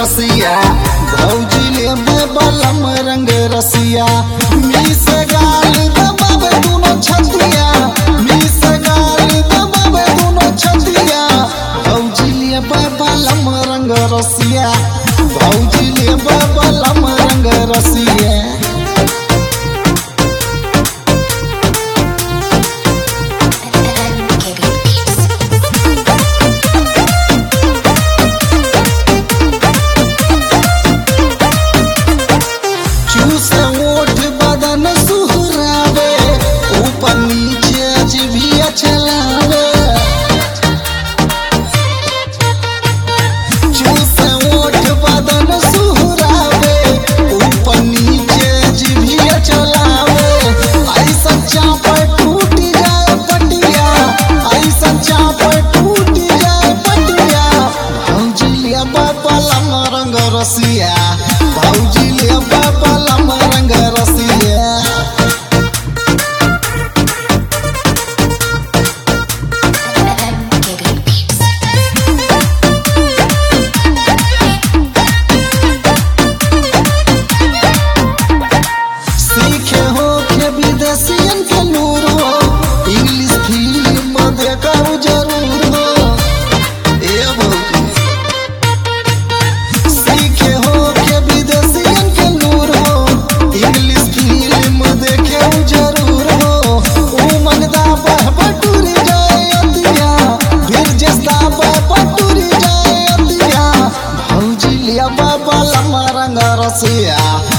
रसिया भौजी ले बलम रंग रसिया मिस गाल दबावे दोनों छतिया मिस गाल दबावे दोनों छतिया भौजी ले बलम रंग रसिया भौजी ले बलम रंग रसिया चूस ओठ बदन सुहरावे ऊपर नीचे अजबिया चलावे चूस ओठ बदन सुहरावे ऊपर नीचे अजबिया चलावे ऐसा चापर टूट जाए पटिया ऐसा चापर टूट जाए पटिया भौजी लिया बाबा लम रंग रसिया भौजी लिया बाबा लम रंग रसिया सीखे हो के विदेशियन के नूर हो इंग्लिश फिल्म देखो जरूर हो ए भौजी सीखे हो के विदेशियन के नूर हो इंग्लिश फिल्म देखे जरूर हो ओ मनदा बह बटुरी जाए अतिया फिर जस्ता बह बटुरी जाए अतिया भौजी लिया बाबा लम्मा रंग रसिया